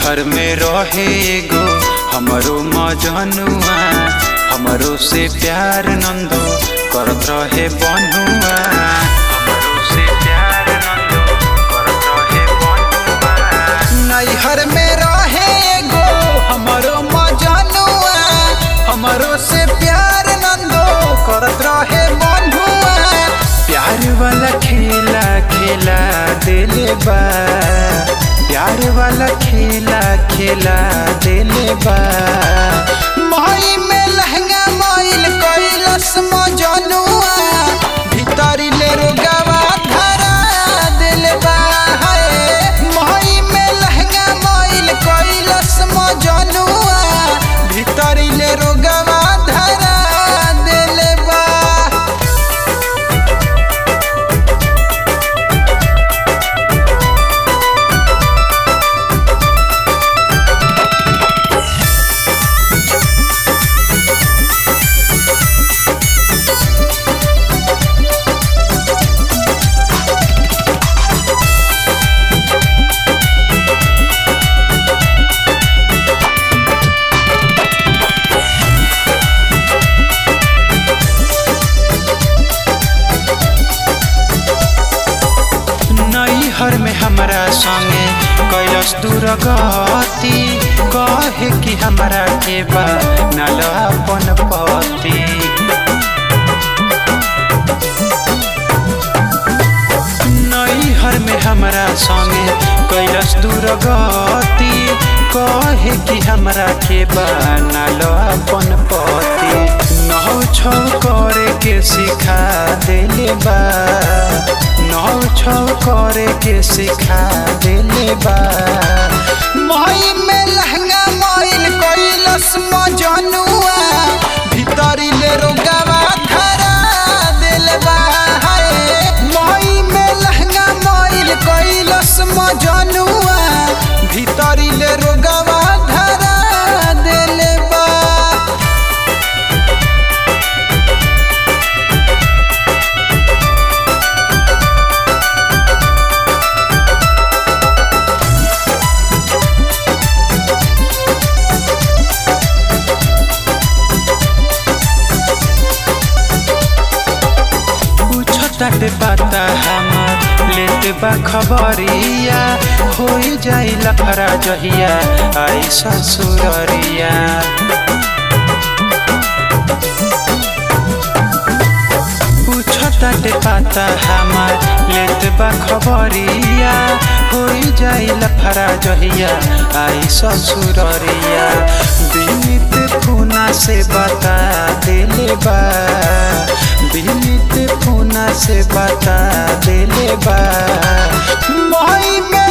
नैहर में रहे गो हमरो मजनुआ हमरो से प्यार नंदो करत रहे बनुआ हमरो से प्यार नंदो करत रहे बनुआ नैहर में रहे गो हमरो मजनुआ हमरो से प्यार नंदो करत रहे बनुआ प्यार वाला खेला खेला दिले बा प्यार वाला खेला खेला दिले बा माई में लहंगा माइल कैलस मजनुआ भीतरी ले रोगवा धरा दिले बा हाय माई में लहंगा माइल कैलस मजनुआ भीतरी ले रोगवा धरा दिले बा नैहर में हमरा संगे कैलस दुर्गति कहे कि हमरा के बा नल अपन पति नैहर में हमरा संगे कैलस दुर्गति कहे कि हमरा के बा नल अपन पति नौ छौ करे के सिखा देले बा नौ छौ करे के सिखा देले बा माई में लहंगा माइल कैलस मजनुआ भीतरी ले रोगवा धरा देले बा हाय माई में लहंगा माइल कैलस मजनुआ भीतरी ले रोगवा धरा देले बा पूछताटे पता हमार लेते बा खबरिया हो जाई लफरा जहिया आई ससुररिया पूछताटे पता हमार लेते बा खबरिया हो जाई लफरा जहिया आई ससुररिया दिनित फूना से बता देले बा दिनित फूना से बता देले बा माई में